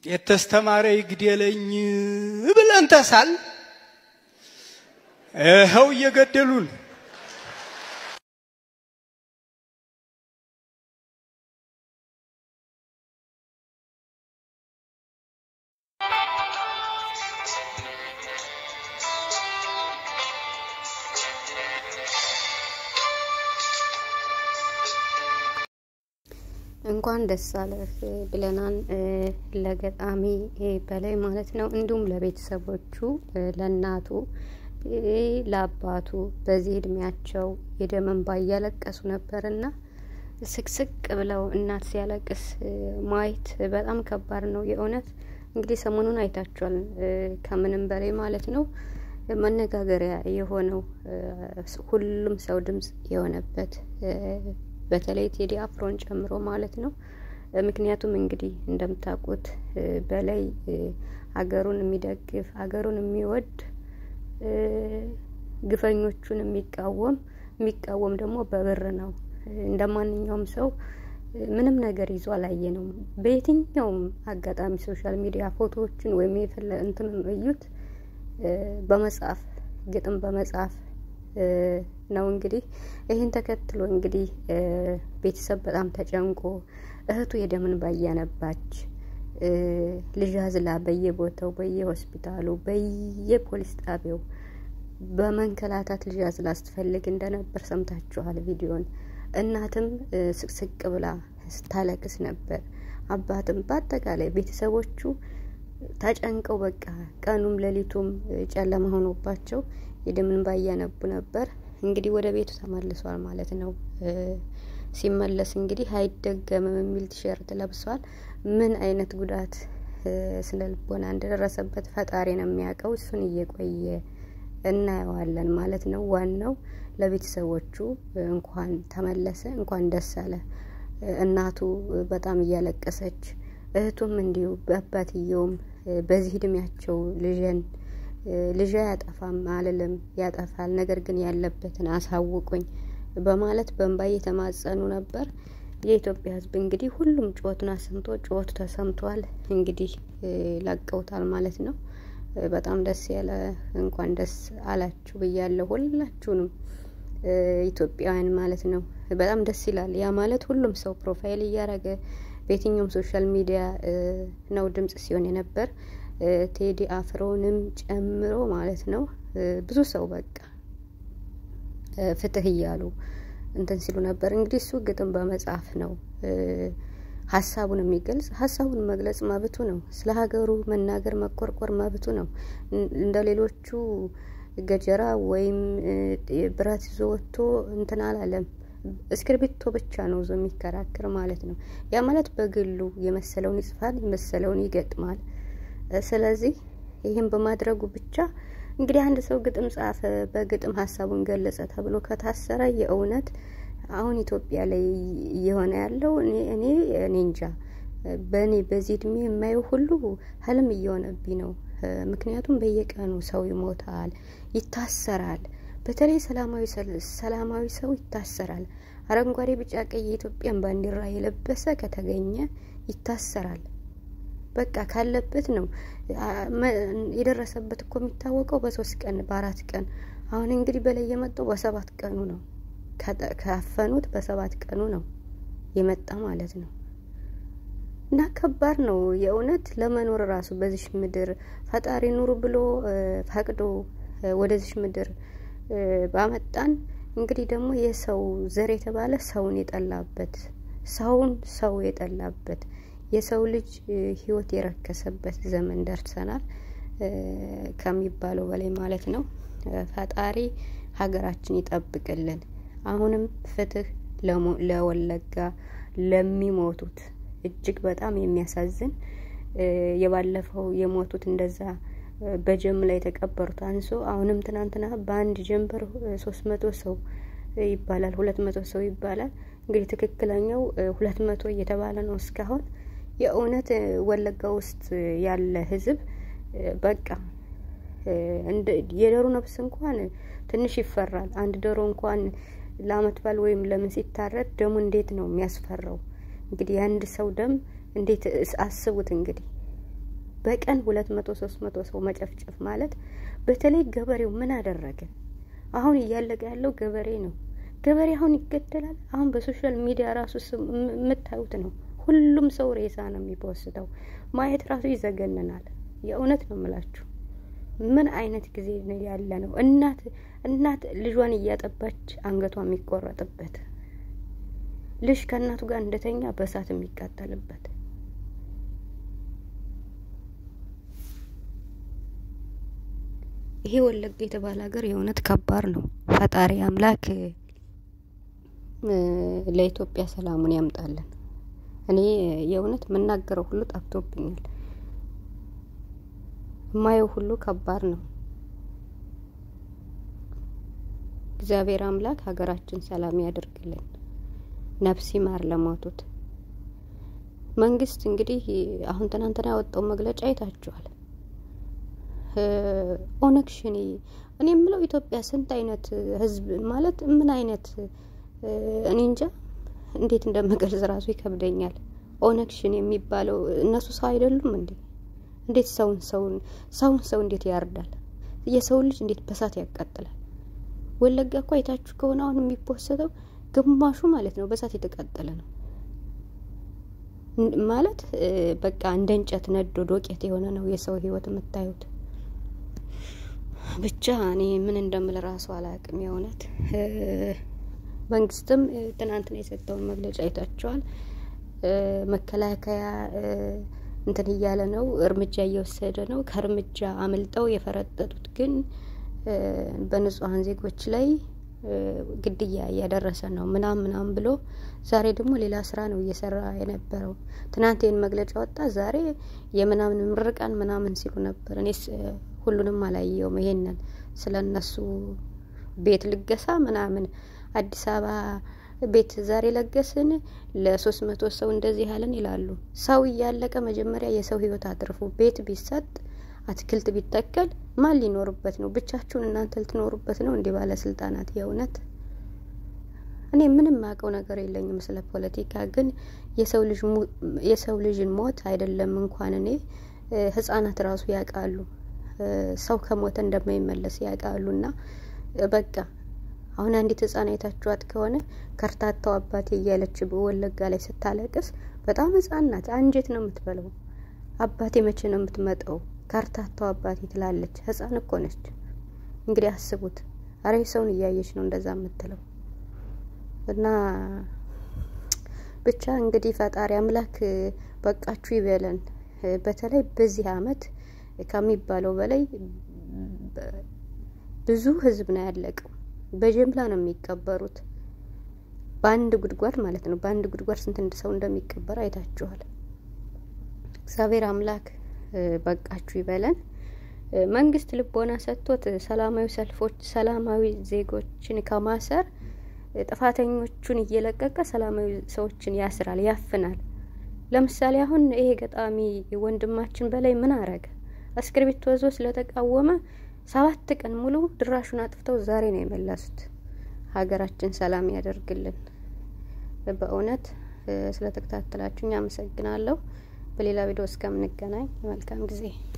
የተስተማረ ይግደለኝ ብለን ተሳል ይኸው እየገደሉን እንኳን ደስ አለህ ብለናል ለገጣሚ በላይ ማለት ነው። እንዲሁም ለቤተሰቦቹ፣ ለእናቱ፣ ለአባቱ በዚህ እድሜያቸው የደም እንባ እያለቀሱ ነበርና ስቅስቅ ብለው እናት ሲያለቅስ ማየት በጣም ከባድ ነው የእውነት። እንግዲህ ሰሞኑን አይታችኋል። ከምንም በላይ ማለት ነው መነጋገሪያ የሆነው ሁሉም ሰው ድምጽ የሆነበት በተለይ ቴዲ አፍሮን ጨምሮ ማለት ነው። ምክንያቱም እንግዲህ እንደምታውቁት በላይ ሀገሩን የሚደግፍ ሀገሩን የሚወድ ግፈኞቹን የሚቃወም የሚቃወም ደግሞ በብር ነው። እንደ ማንኛውም ሰው ምንም ነገር ይዞ አላየ ነው። በየትኛውም አጋጣሚ ሶሻል ሚዲያ ፎቶዎችን ወይም የፈለ እንትን እዩት በመጻፍ ግጥም በመጻፍ ነው እንግዲህ ይህን ተከትሎ እንግዲህ ቤተሰብ በጣም ተጨንቆ እህቱ የደምን ባያነባች ልጅ አዝላ በየቦታው በየሆስፒታሉ በየፖሊስ ጣቢያው በመንከላታት ልጅ አዝላ ስትፈልግ እንደነበር ሰምታችኋል ቪዲዮን። እናትም ስቅስቅ ብላ ስታለቅስ ነበር። አባትም በአጠቃላይ ቤተሰቦቹ ተጨንቀው በቃ ቀኑም ሌሊቱም ጨለማ ሆኖባቸው የደምን ባያነቡ ነበር። እንግዲህ ወደ ቤቱ ተመልሷል ማለት ነው። ሲመለስ እንግዲህ አይደገምም የሚል ቲሸርት ለብሷል። ምን አይነት ጉዳት ስነ ልቦና እንደደረሰበት ፈጣሪ ነው የሚያውቀው። እሱን እየቆየ እናየዋለን ማለት ነው። ዋናው ለቤተሰቦቹ እንኳን ተመለሰ፣ እንኳን ደስ አለ። እናቱ በጣም እያለቀሰች እህቱም እንዲሁ በአባትየውም በዚህ እድሜያቸው ልጅን ልጅ አያጠፋም አልልም፣ ያጠፋል፣ ነገር ግን ያለበትን አሳውቁኝ በማለት በእንባ እየተማጸኑ ነበር። የኢትዮጵያ ሕዝብ እንግዲህ ሁሉም ጩኸቱን አሰምቶ ጩኸቱ ተሰምቷል። እንግዲህ ለቀውታል ማለት ነው። በጣም ደስ ያለ እንኳን ደስ አላችሁ ብያለሁ ሁላችሁንም ኢትዮጵያውያን ማለት ነው። በጣም ደስ ይላል። ያ ማለት ሁሉም ሰው ፕሮፋይል እያደረገ በየትኛውም ሶሻል ሚዲያ ነው ድምጽ ሲሆን የነበር ቴዲ አፍሮንም ጨምሮ ማለት ነው። ብዙ ሰው በቃ ፍትህ እያሉ እንትን ሲሉ ነበር። እንግዲህ እሱ ግጥም በመጻፍ ነው ሀሳቡን የሚገልጽ ሀሳቡን መግለጽ መብቱ ነው። ስለ ሀገሩ መናገር መቆርቆር መብቱ ነው። እንደ ሌሎቹ ገጀራ ወይም ብረት ይዞ ወጥቶ እንትን አላለም። እስክርቢቶ ብቻ ነው ዞ የሚከራከር ማለት ነው። ያ ማለት በግሉ የመሰለውን ይጽፋል፣ የመሰለውን ይገጥማል። ስለዚህ ይህን በማድረጉ ብቻ እንግዲህ አንድ ሰው ግጥም ጻፈ፣ በግጥም ሀሳቡን ገለጸ ተብሎ ከታሰረ የእውነት አሁን ኢትዮጵያ ላይ እየሆነ ያለው እኔ እኔ እኔ እንጃ በእኔ በዚህ እድሜ የማየው ሁሉ ህልም እየሆነብኝ ነው። ምክንያቱም በየቀኑ ሰው ይሞታል፣ ይታሰራል። በተለይ ሰላማዊ ሰላማዊ ሰው ይታሰራል። አረንጓዴ፣ ቢጫ፣ ቀይ የኢትዮጵያን ባንዲራ የለበሰ ከተገኘ ይታሰራል። በቃ ካለበት ነው የደረሰበት እኮ የሚታወቀው በሶስት ቀን በአራት ቀን። አሁን እንግዲህ በላይ የመጣው በሰባት ቀኑ ነው። ካፈኑት በሰባት ቀኑ ነው የመጣ ማለት ነው። እና ከባድ ነው የእውነት ለመኖር ራሱ በዚሽ ምድር ፈጣሪ ኑሩ ብሎ ፈቅዶ ወደዚሽ ምድር ባመጣን እንግዲህ ደግሞ የሰው ዘር የተባለ ሰውን የጠላበት ሰውን ሰው የጠላበት የሰው ልጅ ሕይወት የረከሰበት ዘመን ደርሰናል ከሚባለው በላይ ማለት ነው። ፈጣሪ ሀገራችን ይጠብቅልን። አሁንም ፍትህ ለወለጋ ለሚሞቱት እጅግ በጣም የሚያሳዝን የባለፈው የሞቱት እንደዛ በጀምላ የተቀበሩት አንሶ አሁንም ትናንትና በአንድ ጀንበር ሶስት መቶ ሰው ይባላል፣ ሁለት መቶ ሰው ይባላል። እንግዲህ ትክክለኛው ሁለት መቶ እየተባለ ነው እስካሁን። የእውነት ወለጋ ውስጥ ያለ ህዝብ በቃ የዶሮ ነፍስ እንኳን ትንሽ ይፈራል። አንድ ዶሮ እንኳን ለአመት በዓል ወይም ለምን ሲታረድ ደሙ እንዴት ነው የሚያስፈራው? እንግዲህ የአንድ ሰው ደም እንዴት አስቡት እንግዲህ በቀን ሁለት መቶ ሶስት መቶ ሰው መጨፍጨፍ ማለት በተለይ ገበሬው ምን አደረገ? አሁን እያለቀ ያለው ገበሬ ነው። ገበሬ አሁን ይገደላል። አሁን በሶሻል ሚዲያ ራሱ የምታዩት ነው። ሁሉም ሰው ሬሳ ነው የሚፖስተው። ማየት ራሱ ይዘገንናል። የእውነት ነው የምላችሁ። ምን አይነት ጊዜ ነው ያለ ነው? እናት እናት ልጇን እያጠባች አንገቷ የሚቆረጥበት ልጅ ከእናቱ ጋር እንደተኛ በእሳት የሚቃጠልበት ይሄ ወለጋ የተባለ ሀገር የእውነት ከባድ ነው። ፈጣሪ አምላክ ለኢትዮጵያ ሰላሙን ያምጣልን። እኔ የእውነት የምናገረው ሁሉ ጠፍቶብኛል። የማየው ሁሉ ከባድ ነው። እግዚአብሔር አምላክ ሀገራችን ሰላም ያደርግልን፣ ነፍስ ይማር ለሞቱት። መንግስት እንግዲህ አሁን ትናንትና ያወጣው መግለጫ አይታችኋል። ኦነግ ሸኔ እኔ የምለው ኢትዮጵያ ስንት አይነት ህዝብ ማለት ምን አይነት እኔ እንጃ እንዴት እንደምገልጽ ራሱ ይከብደኛል። ኦነግ ሸኔ የሚባለው እነሱ ሰው አይደሉም እንዴ? እንዴት ሰውን ሰውን ሰውን ሰው እንዴት ያርዳል? የሰውን ልጅ እንዴት በሳት ያቃጥላል? ወለጋ እኮ አይታችሁ ከሆነ አሁን የሚፖሰተው ግማሹ ማለት ነው በሳት የተቃጠለ ነው ማለት በቃ እንደ እንጨት ነዶ ዶቄት የሆነ ነው የሰው ህይወት የምታዩት። ብቻ እኔ ምን እንደምል ራሱ አላቅም። የእውነት መንግስትም ትናንትና የሰጠውን መግለጫ አይታችኋል። መከላከያ እንትን እያለ ነው፣ እርምጃ እየወሰደ ነው። ከእርምጃ አምልጠው የፈረጠጡት ግን በንጹሐን ዜጎች ላይ ግድያ እያደረሰ ነው ምናም ምናም ብሎ ዛሬ ደግሞ ሌላ ስራ ነው እየሰራ የነበረው። ትናንት ይህን መግለጫ ወጣ፣ ዛሬ የምናምን ምርቃን ምናምን ሲሉ ነበር። እኔስ ሁሉንም አላየውም። ይሄንን ስለ እነሱ ቤት ልገሳ ምናምን አዲስ አበባ ቤት ዛሬ ለገስን ለሶስት መቶ ሰው እንደዚህ ያለን ይላሉ። ሰው እያለቀ መጀመሪያ የሰው ህይወት አትርፉ። ቤት ቢሰጥ አትክልት ቢተከል ማን ሊኖርበት ነው? ብቻችሁን እናንተ ልትኖሩበት ነው? እንዲህ ባለስልጣናት የእውነት እኔ ምንም ማውቀው ነገር የለኝም ስለ ፖለቲካ። ግን የሰው ልጅን ሞት አይደለም እንኳን እኔ ህጻናት ራሱ ያውቃሉ ሰው ከሞተ እንደማይመለስ ያውቃሉ። እና በቃ አሁን አንዲት ህጻን አይታችኋት ከሆነ ከርታታው አባቴ እያለች በወለጋ ላይ ስታለቅስ በጣም ህጻን ናት። አንጀት ነው የምትበለው። አባቴ መቼ ነው የምትመጣው? ከርታታው አባቴ ትላለች። ህጻን እኮ ነች። እንግዲህ አስቡት። አረ ሰውን እያየች ነው እንደዛ የምትለው እና ብቻ እንግዲህ ፈጣሪ አምላክ በቃችሁ ይበለን። በተለይ በዚህ አመት ከሚባለው በላይ ብዙ ህዝብ ነው ያለቀው። በጀምላ ነው የሚቀበሩት። በአንድ ጉድጓድ ማለት ነው። በአንድ ጉድጓድ ስንት ሰው እንደሚቀበር አይታችኋል። እግዚአብሔር አምላክ በቃችሁ ይበለን። መንግስት ልቦና ሰጥቶት ሰላማዊ ሰልፎች፣ ሰላማዊ ዜጎችን ከማሰር ጥፋተኞቹን እየለቀቀ ሰላማዊ ሰዎችን ያስራል፣ ያፍናል። ለምሳሌ አሁን ይሄ ገጣሚ ወንድማችን በላይ ምን አረገ? እስክርቢቶ ይዞ ስለተቃወመ ሰባት ቀን ሙሉ ድራሹን አጥፍተው ዛሬ ነው የመለሱት። ሀገራችን ሰላም ያደርግልን። በእውነት ስለተከታተላችሁኝ አመሰግናለሁ። በሌላ ቪዲዮ እስከምንገናኝ መልካም ጊዜ